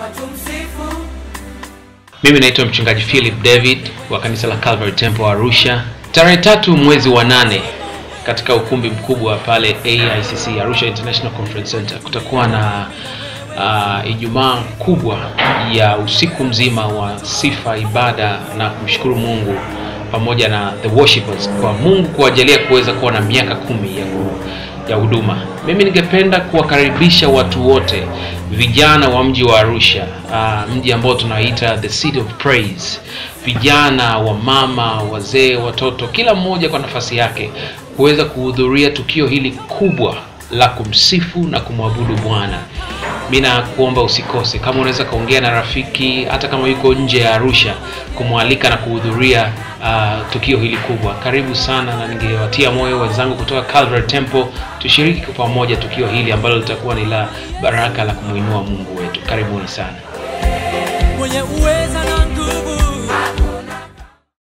Mimi naitwa mchungaji Philip David wa kanisa la Calvary Temple Arusha. Tarehe tatu mwezi wa nane katika ukumbi mkubwa pale AICC Arusha International Conference Center kutakuwa na uh, Ijumaa kubwa ya usiku mzima wa sifa, ibada na kumshukuru Mungu pamoja na the worshipers kwa Mungu kuwajalia kuweza kuwa na miaka kumi ya ku, ya huduma. Mimi ningependa kuwakaribisha watu wote, vijana wa mji wa Arusha, uh, mji ambao tunaita the city of praise, vijana wa mama, wazee, watoto, kila mmoja kwa nafasi yake kuweza kuhudhuria tukio hili kubwa la kumsifu na kumwabudu Bwana. Mi nakuomba usikose, kama unaweza kaongea na rafiki, hata kama yuko nje ya Arusha, kumwalika na kuhudhuria uh, tukio hili kubwa. Karibu sana, na ningewatia moyo wenzangu kutoka Calvary Temple, tushiriki kwa pamoja tukio hili ambalo litakuwa ni la baraka la kumwinua Mungu wetu. Karibuni sana. mwenye uwe